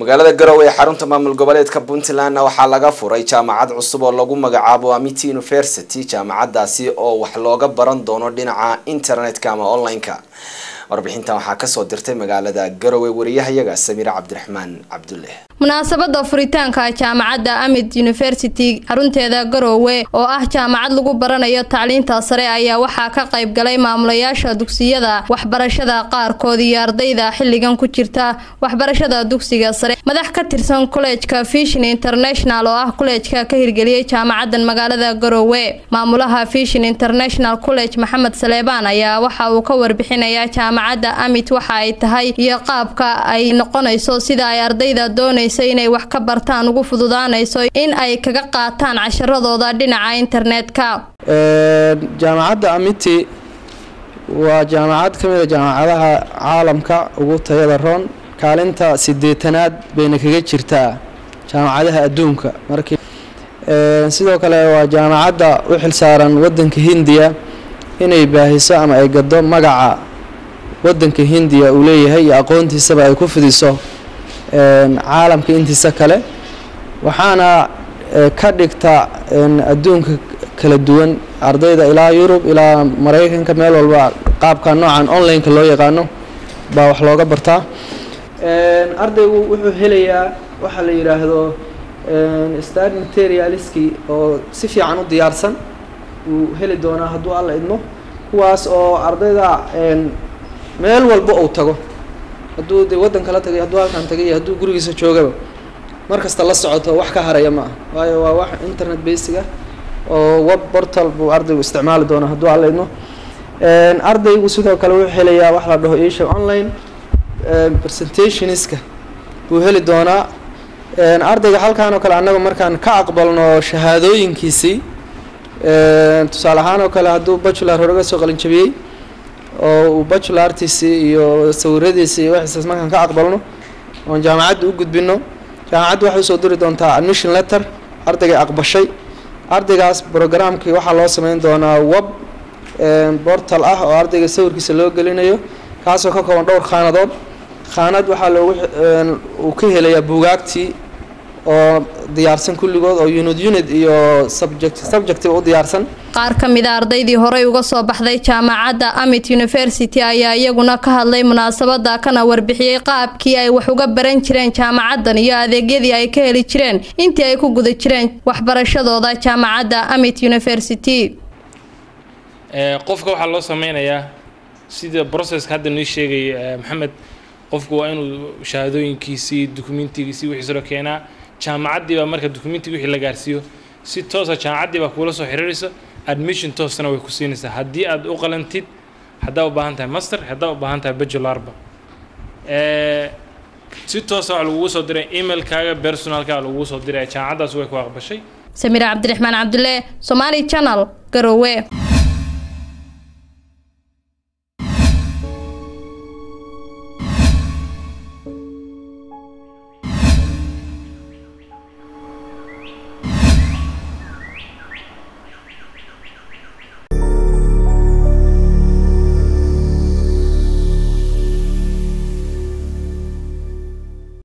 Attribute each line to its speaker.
Speaker 1: magaalada garowe ee xarunta maamul goboleedka puntlandna waxaa laga furay jaamacad cusub oo lagu magacaabo amity university jaamacadaasi oo wax looga baran doono dhinaca internetka ama online-ka warbixintan waxaa kasoo dirtay magaalada garowe wariyahayaga samiire cabdiraxmaan cabdulle
Speaker 2: munaasabada furitaanka jaamacadda amid university xarunteeda garoowe oo ah jaamacad lagu baranayo tacliinta sare ayaa waxaa ka qayb galay maamulayaasha dugsiyada waxbarashada qaarkood iyo ardayda xilligan ku jirta waxbarashada dugsiga sare madax ka tirsan kolleejka fishin international oo ah kolleejka ka hirgeliyey jaamacadan magaalada garoowe maamulaha fishin international college maxamed saleebaan ayaa waxa uu ka warbixinayaa jaamacadda amid waxa ay tahay iyo qaabka ay noqonayso sida ay ardayda doonaysa inay wax ka bartaan ugu fududaanayso in ay kaga qaataan casharadooda dhinaca internetka
Speaker 3: jaamacadda amity waa jaamacad ka mid a jaamacadaha caalamka ugu tayada roon kaalinta sideetanaad bayna kaga jirtaa jaamacadaha adduunka markii sidoo kale waa jaamacadda u xilsaaran wadanka hindiya inay baahiso ama ay gado magaca wadanka hindiya uu leeyahay iyo aqoontiisaba ay ku fidiso caalamka intiisa kale waxaana ka dhigta adduunka kala duwan ardayda ilaa yurub ilaa maraykanka meel walba qaabka noocan online-ka loo yaqaano baa wax looga bartaa ardaygu wuxuu helayaa waxaa la yidhaahdo start materialiski oo si fiican u diyaarsan uu heli doonaa hadduu alla idmo kuwaas oo ardayda meel walba uu tago hadduu de waddan kala tagay hadduu halkan tagay iyo hadduu gurigiisa joogaba mar kasta la socoto wax ka haraya ma ah waayo waa wax internet basic ah oo web portal buu ardaygu isticmaali doonaa hadduu alla idmo ardaygu sidoo kale wuxuu helayaa wax la dhaho isha online presentationska buu heli doonaa ardayga halkaan oo kale annaga markaan ka aqbalno shahaadooyinkiisii tusaale ahaan oo kale hadduu bachelor horaga soo qalinjabiyey oo uu bachelartiisii iyo sawiradiisii iyo waxiisaas markaan ka aqbalno oon jaamacadda u gudbino jaamacadda waxay usoo diri doontaa admission letter ardaygay aqbashay ardaygaas programkii waxaa loo sameyn doonaa web portal ah oo ardayga sawirkiisa loo gelinayo kaasoo ka kooban dhowr khaanadood khaanad waxaa loogu uu ka helayaa buugaagtii oo diyaarsan kulligood oo unid unid iyo subject subjectiba u diyaarsan
Speaker 2: qaar ka mid a ardaydii horey uga soo baxday jaamacadda amit university ayaa iyaguna ka hadlay munaasabada kana warbixiyey qaabkii ay wax uga baran jireen jaamacaddan iyo adeegyadii ay ka heli jireen intii ay ku guda jireen waxbarashadooda jaamacadda amit university
Speaker 4: qofka waxaa loo sameynayaa sida processka hadda noo sheegay maxamed qofku waa inuu shahaadooyinkiisii dukumentigiisii wixiisoo keenaa jaamacaddii baa marka dukumentigii wixii la gaarsiiyo si toosa jaamacaddii baa kuula soo xiriiraysa admission toosana way ku siinaysaa haddii aad u qalantid haddaa u baahan tahay master haddaa u baahan tahay bachelarba si toosa waxaa lagugu soo diray emailkaaga personalkaaga lagugu soo diray jaamacaddaas way ku aqbashay
Speaker 2: samiire cabdiraxmaan cabdulle somaali channel garowe